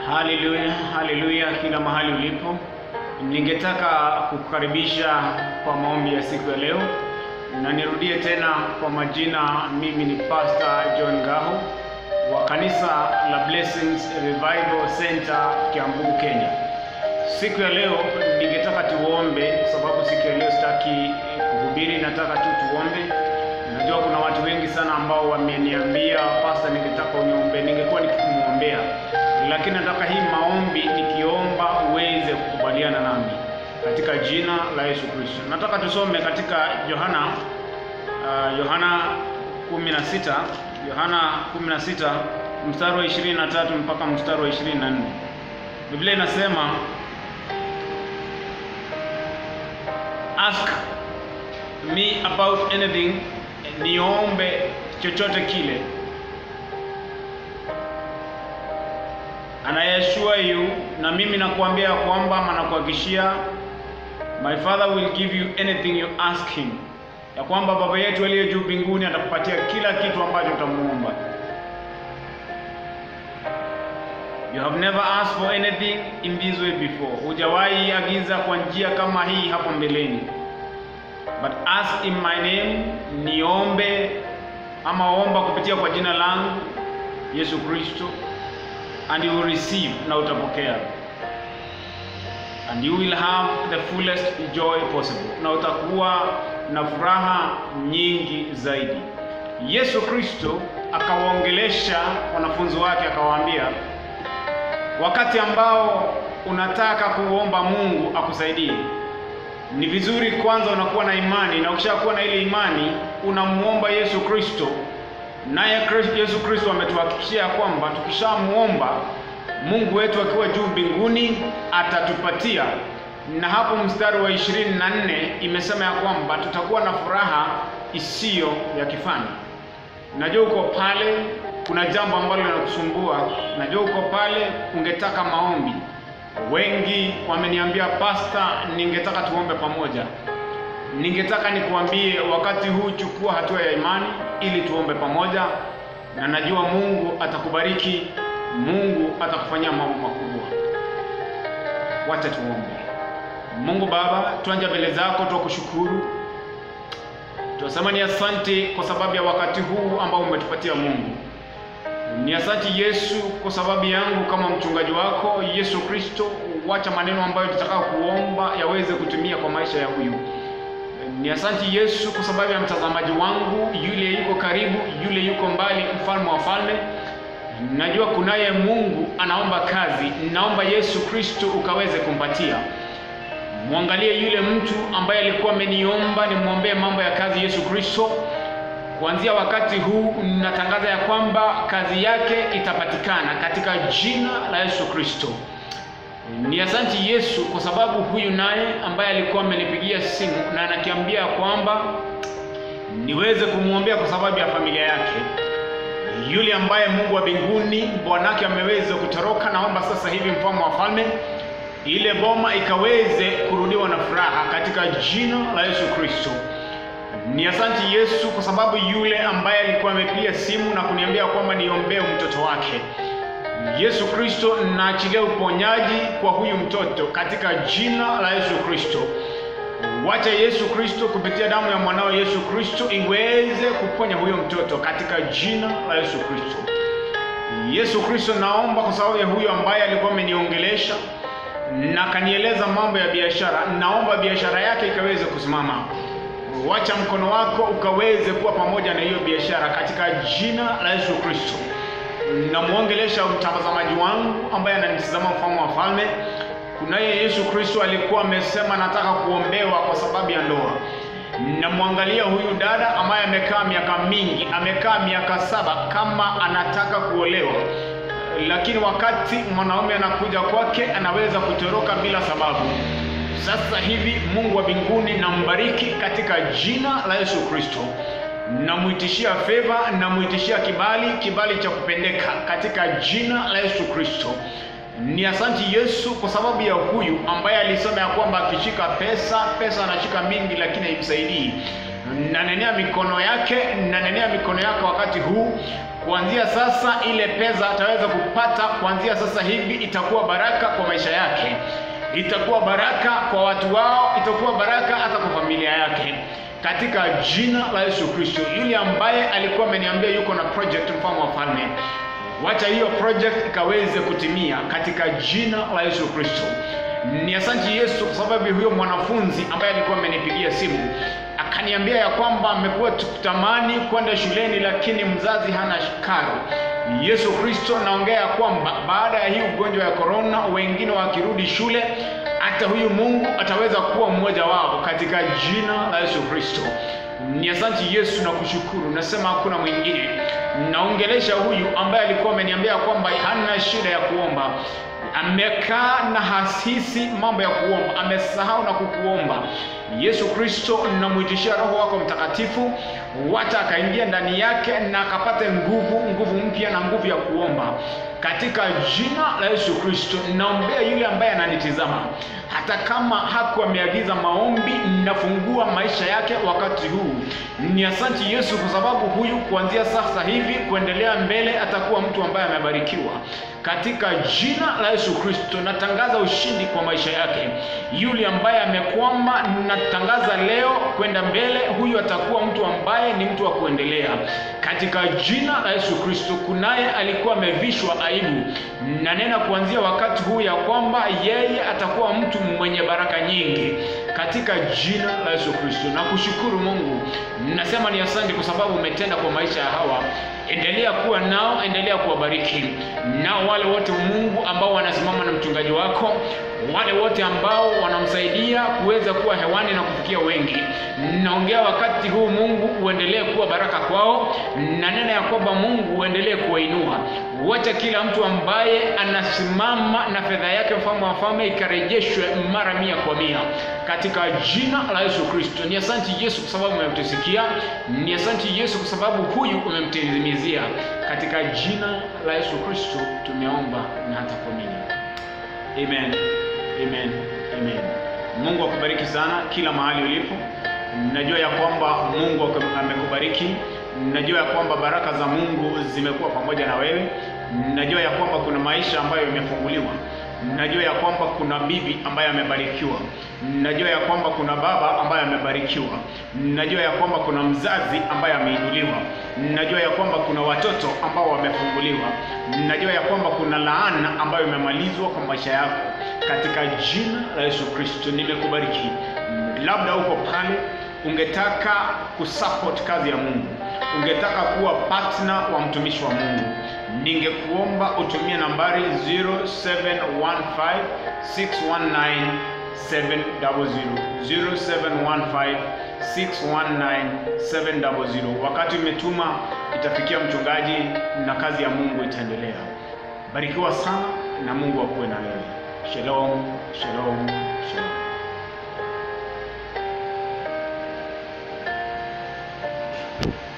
Haleluya, haleluya, kila mahali ulipo, ningetaka kukukaribisha kwa maombi ya siku ya leo, na nirudie tena kwa majina, mimi ni Pastor John Ngaho wa kanisa la Blessings Revival Center Kiambu, Kenya. Siku ya leo ningetaka tuombe, sababu siku ya leo sitaki kuhubiri, nataka tu tuombe. Najua kuna watu wengi sana ambao wameniambia pastor, ningetaka uniombe, ningekuwa nikimwombea, lakini nataka hii maombi nikiomba uweze kukubaliana nami katika jina la Yesu Kristo. Nataka tusome katika Yohana uh, Yohana 16 Yohana 16 mstari wa 23 mpaka mstari wa 24. Biblia inasema ask me about anything, niombe chochote kile. And I assure you, na mimi nakuambia kwamba ama nakuhakikishia, my father will give you anything you ask him, ya kwamba baba yetu aliye juu mbinguni atakupatia kila kitu ambacho utamuomba. You have never asked for anything in this way before, hujawahi agiza kwa njia kama hii hapo mbeleni. But ask in my name, niombe ama omba kupitia kwa jina langu Yesu Kristo, and you will receive, na utapokea, and you will have the fullest joy possible, na utakuwa na furaha nyingi zaidi. Yesu Kristo akawaongelesha wanafunzi wake akawaambia, wakati ambao unataka kuomba Mungu akusaidie ni vizuri kwanza unakuwa na imani, na ukishakuwa na ile imani unamuomba Yesu Kristo, naye Yesu Kristo ametuhakikishia kwamba tukishamuomba Mungu wetu akiwa juu mbinguni atatupatia. Na hapo mstari wa ishirini na nne imesema ya kwamba tutakuwa na furaha isiyo ya kifani. Najua uko pale, kuna jambo ambalo linakusumbua, najua uko pale, ungetaka maombi Wengi wameniambia pasta, ningetaka tuombe pamoja. Ningetaka nikuambie wakati huu, chukua hatua ya imani ili tuombe pamoja, na najua Mungu atakubariki, Mungu atakufanyia mambo makubwa. Wacha tuombe. Mungu Baba, tuanja mbele zako, twakushukuru, tunasema ni asante kwa sababu ya wakati huu ambao umetupatia Mungu ni asante Yesu kwa sababu yangu kama mchungaji wako Yesu Kristo, wacha maneno ambayo tutakao kuomba yaweze kutumia kwa maisha ya huyu. Ni asante Yesu kwa sababu ya mtazamaji wangu yule yuko karibu, yule yuko mbali, mfalme wa falme. Najua kunaye Mungu anaomba kazi, naomba Yesu Kristo ukaweze kumpatia. Mwangalie yule mtu ambaye alikuwa ameniomba nimwombee mambo ya kazi, Yesu Kristo Kuanzia wakati huu natangaza ya kwamba kazi yake itapatikana katika jina la Yesu Kristo. Ni asanti Yesu kwa sababu huyu naye ambaye alikuwa amenipigia simu na anakiambia kwamba niweze kumwombea kwa sababu ya familia yake, yule ambaye Mungu wa mbinguni bwanake ameweza kutoroka, naomba sasa hivi mfalme wa falme, ile boma ikaweze kurudiwa na furaha katika jina la Yesu Kristo. Ni asanti Yesu kwa sababu yule ambaye alikuwa amepiga simu na kuniambia kwamba niombee mtoto wake. Yesu Kristo, naachilia uponyaji kwa huyu mtoto katika jina la Yesu Kristo. Wacha Yesu Kristo kupitia damu ya mwanao Yesu Kristo iweze kuponya huyo mtoto katika jina la Yesu Kristo. Yesu Kristo, naomba kwa sababu ya huyo ambaye alikuwa ameniongelesha na kanieleza mambo ya biashara, naomba biashara yake ikaweze kusimama Wacha mkono wako ukaweze kuwa pamoja na hiyo biashara katika jina la Yesu Kristo. Namwongelesha mtazamaji wangu ambaye ananitazama, mfalme wa falme. Kunaye Yesu Kristo alikuwa amesema nataka kuombewa kwa sababu ya ndoa. Namwangalia huyu dada ambaye amekaa miaka mingi, amekaa miaka saba kama anataka kuolewa, lakini wakati mwanaume anakuja kwake anaweza kutoroka bila sababu. Sasa hivi Mungu wa mbinguni nambariki katika jina la Yesu Kristo, namwitishia feva, namwitishia kibali, kibali cha kupendeka katika jina la Yesu Kristo. Ni asanti Yesu kwa sababu ya huyu ambaye alisema ya kwamba akishika pesa, pesa anashika mingi, lakini haimsaidii. Nanenea mikono yake, nanenea mikono yake wakati huu kuanzia sasa ile pesa ataweza kupata kuanzia sasa hivi itakuwa baraka kwa maisha yake itakuwa baraka kwa watu wao itakuwa baraka hata kwa familia yake katika jina la yesu kristo yule ambaye alikuwa ameniambia yuko na project mfalme wa falme wacha hiyo project ikaweze kutimia katika jina la yesu kristo ni asanti yesu kwa sababu huyo mwanafunzi ambaye alikuwa amenipigia simu akaniambia ya kwamba amekuwa tukutamani kwenda shuleni lakini mzazi hana karo yesu kristo naongea ya kwamba baada ya hii ugonjwa ya korona wengine wakirudi shule hata huyu mungu ataweza kuwa mmoja wao katika jina la yesu kristo ni asanti yesu na kushukuru nasema hakuna mwingine naongelesha huyu ambaye alikuwa ameniambia kwamba hana shida ya kuomba amekaa na hasisi mambo ya kuomba amesahau na kukuomba yesu kristo namwitishia roho wako mtakatifu wacha akaingia ndani yake na akapate nguvu nguvu mpya na nguvu ya kuomba katika jina la yesu kristo naombea yule ambaye ananitizama hata kama haku ameagiza maombi nafungua maisha yake wakati huu ni asanti yesu kwa sababu huyu kuanzia sasa hivi kuendelea mbele atakuwa mtu ambaye amebarikiwa katika jina la yesu kristo natangaza ushindi kwa maisha yake yule ambaye amekwama natangaza leo kwenda mbele huyu atakuwa mtu ambaye ni mtu wa kuendelea katika jina la yesu kristo kunaye alikuwa amevishwa aibu nanena kuanzia wakati huu ya kwamba yeye atakuwa mtu mwenye baraka nyingi katika jina la yesu kristo na kushukuru mungu nasema ni asante kwa sababu umetenda kwa maisha ya hawa endelea kuwa nao endelea kuwabariki nao wale wote mungu ambao wanasimama na mchungaji wako wale wote ambao wanamsaidia kuweza kuwa hewani na kufikia wengi naongea wakati huu mungu uendelee kuwa baraka kwao na nena ya kwamba mungu uendelee kuwainua wacha kila mtu ambaye anasimama na fedha yake mfalme wa falme ikarejeshwe mara mia kwa mia katika jina la yesu kristo ni asanti yesu kwa sababu umemtusikia ni asanti yesu kwa sababu huyu umemtimizia katika jina la yesu kristo tumeomba na hata kuamini amen amen amen mungu akubariki sana kila mahali ulipo najua ya kwamba mungu amekubariki najua ya kwamba baraka za mungu zimekuwa pamoja na wewe najua ya kwamba kuna maisha ambayo yamefunguliwa najua ya kwamba kuna bibi ambaye amebarikiwa najua ya kwamba kuna baba ambaye amebarikiwa najua ya kwamba kuna mzazi ambaye ameinuliwa najua ya kwamba kuna watoto ambao wamefunguliwa najua ya kwamba kuna laana ambayo imemalizwa kwa maisha yako katika jina la yesu kristo nimekubariki labda uko pale ungetaka kusupport kazi ya mungu ungetaka kuwa partner wa mtumishi wa mungu ningekuomba utumie nambari 0715619700 wakati umetuma itafikia mchungaji na kazi ya mungu itaendelea barikiwa sana na mungu akuwe na wewe shalom shalom shalom